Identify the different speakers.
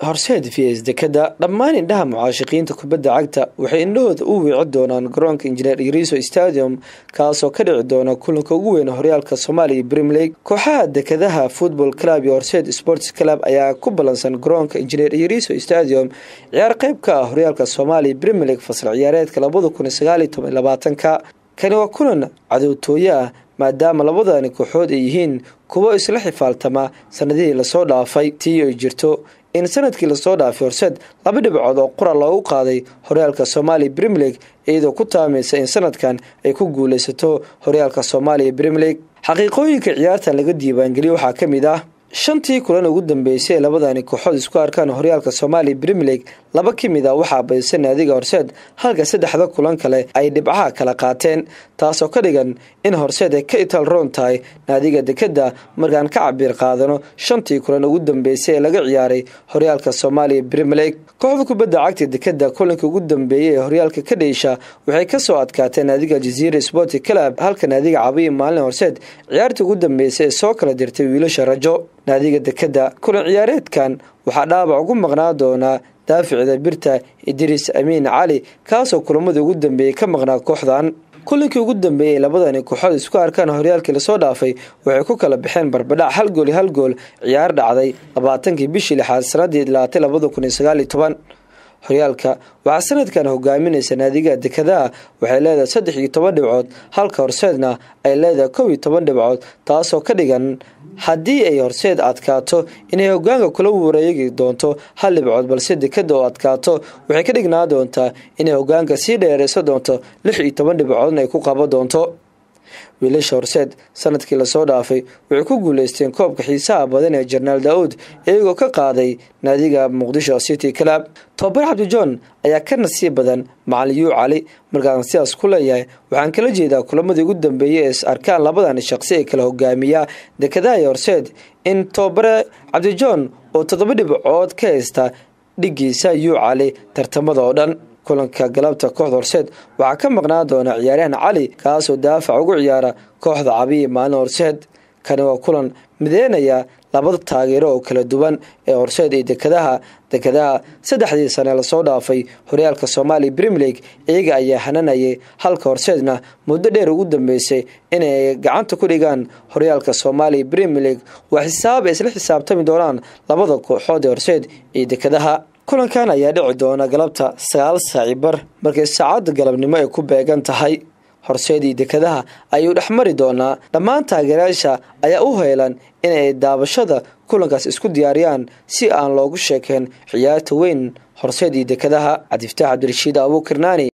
Speaker 1: horseed vs dekada dhammaan indhaha mucaashiqiinta kubadda cagta waxay indhahooda u wiici doonaan garoonka injineer iriso stadium kaasoo ka dhici doona kulanka ugu weyn horyaalka soomaaliya brem league kooxaha dekadaha football club iyo horseed sports club ayaa ku ballansan garoonka injineer iriso stadium ciyaar qeyb ka ah horyaalka soomaaliya brem league fasal ciyaareedka labada kun sagaaliyo toban labaatanka kani waa kulan cadowtooye ah maadaama labadani kooxood ay yihiin kuwo isla xifaaltama sanadihii lasoo dhaafay tii ay jirto in sanadkii lasoo dhaafay horseed laba dhibcood oo qura loogu qaaday horyaalka soomaaliya brem league iyadoo ku taamaysa in sanadkan ay ku guuleysato horyaalka soomaaliya brem league xaqiiqooyinka ciyaartan laga diiwaangeliya waxaa ka mid ah shantii kulan ugu dambeysay ee labadani kooxood isku arkaan horyaalka soomaaliya brem league laba ka mid a waxaa badisa naadiga horseed halka saddexda kulan kale ay dhibcaha kala qaateen taasoo ka dhigan in horseed ay ka ital roon tahay naadiga dekada markaan ka cabir qaadano shantii kulan ugu dambeysay ee laga ciyaaray horyaalka soomaaliya brem league kooxda kubadda cagta dekada kulanka ugu dambeeyay ee horyaalka ka dheysha waxay kasoo adkaateen naadiga jaziira sport club halka naadiga cabiyi maalin horseed ciyaartii ugu dambeysay ee soo kala dirtay wiilasha rajo naadiga dekada kulan ciyaareedkan waxaa dhaabac ugu maqnaa doonaa daaficda birta idriis amiin cali kaasoo kulamadii ugu dambeeyey ka maqnaa kooxdan kulinkii ugu dambeeyey ee labadani kooxood isku arkaan horyaalkii lasoo dhaafay waxay ku kala baxeen barbadhac hal gool iyo hal gool ciyaar dhacday labaatankii bishii lixaad sanadii ilaatay labada kun iyo sagaal iyo toban horyaalka waxaa sanadkan hogaaminaysa naadiga dekadaha waxay leedahay saddex iyo toban dhibcood halka horseedna ay leedahay kow iyo toban dhibcood taasoo ka dhigan haddii ay horseed adkaato inay hogaanka kula wareegi doonto hal dhibcood balse dekada oo adkaato waxay ka dhignaa doontaa inay hogaanka sii dheereyso doonto lix iyo toban dhibcoodna ay ku qabo doonto wiilasha horseed sanadkii lasoo dhaafay waxay ku guuleysteen koobka xiisaha badan ee jenaraal daauud iyagoo ka qaaday naadiga muqdisho city club tobabar cabdijohn ayaa ka nasiib badan macalin yuu cali markaan sidaas ku leeyahay waxaan kala jeedaa kulamadii ugu dambeeyay ee is arkaan labadan shaqsi ee kala hogaamiya dekadaha iyo horseed in tobabare cabdijohn oo toddoba dhibcood ka haysta dhigiisa yuu cali tartamada oo dhan kulanka galabta kooxda horseed waxaa ka maqnaa doona ciyaaryahan cali kaasoo daafac ugu ciyaara kooxda cabiyi maalin horseed kani waa kulan mideynaya labada taageero oo kala duwan ee horseed iyo dekadaha dekadaha saddexdii sane lasoo dhaafay horyaalka soomaaliya brem league iyaga ayaa hananayay halka horseedna muddo dheer ugu dambeysay inay gacanta ku dhigaan horyaalka soomaaliya brem league waa xisaab ay isla xisaabtami doonaan labada kooxood ee horseed iyo dekadaha kulankan ayaa dhici doona galabta sagaal saaci bar markay saacadda galabnimo ay ku beegan tahay horseedii dekadaha ayuu dhex mari doonaa dhammaan taageerayaasha ayaa u heelan inay daabashada kulankaas isku diyaariyaan si aan loogu sheekeen ciyaarta weyn horseedii dekadaha cabdiftaax cabdirashiid abuukirnaani